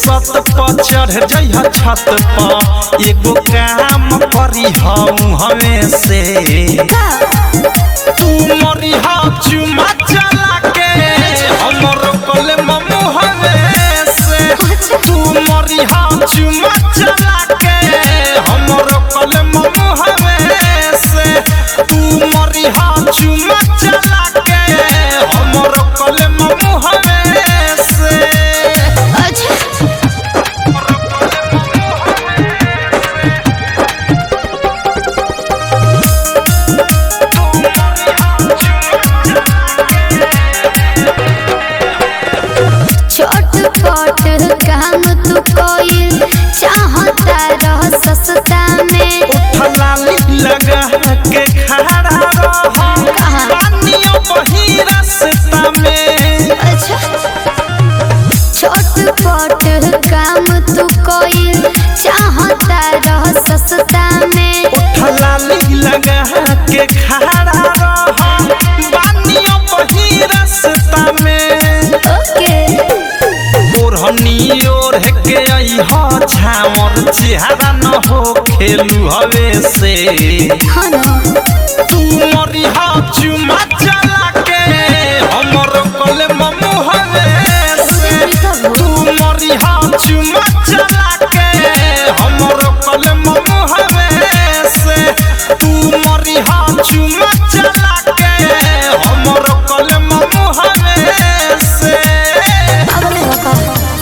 सत पर चढ़ जइह छत पर एगो काम करी हम हमें से का तू मरी हा चुमा चला के हमर कले ममु हमें से तू मरी हा चुमा चला के हमर कले ममु हमें से तू मरी हा चुमा चला के हमर कले ममु हमें से अच्छा छोट पट काम तू कोई चाहता रह सस्ता में उठलाली लगा के खड़ा रह कहाँ? पानियों बही रास्ता में अच्छा छोट पट काम तू कोई चाहता रह सस्ता में उठलाली लगा के खड़ा रह पानियों बही रास्ता में ओके ओढ़नी ओढ़ के अइह छामर चेहरा न हो खेलू हवे से हाँ ना तू मरी हा चुमा चला के हमर कले ममु हवे से तू मरी हा चुमा चला के हमर कले ममु हवे से तू मरी हा चुमा चला के हमर कले ममु हवे से अब ले बाबा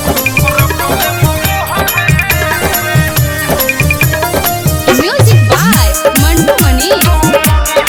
म्यूजिक बाय मंटू मनी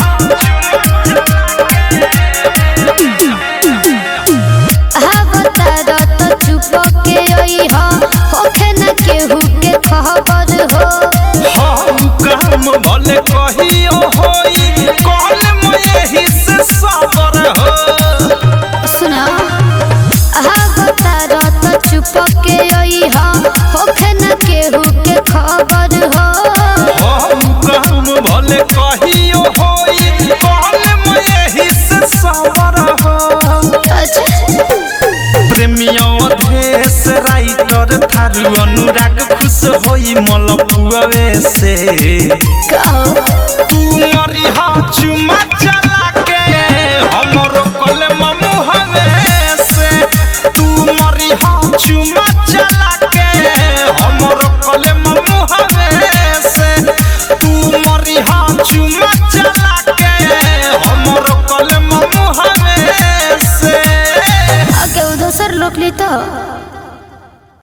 आवतार तो चुप के ओई हो होखे न केहू के खबर हो हम काम भले कहियो होई कॉल में यही से सबर हो सुना आवतार तो चुप के ओई हो होखे न केहू के खबर हो हम काम भले कहियो होई कॉल में यही से सबर हो अच्छा प्रेमियों देश राइटर थारू अनुराग खुश होई मलपुआवे से कहो तू मरी हा चुमा चला के हमर कले ममु हवे से तू मरी हा चुमा चला के हमर कले ममु हवे से तू मरी हा चुमा चला के हमर कले ममु हवे से आगे उधर सर लोक ली तो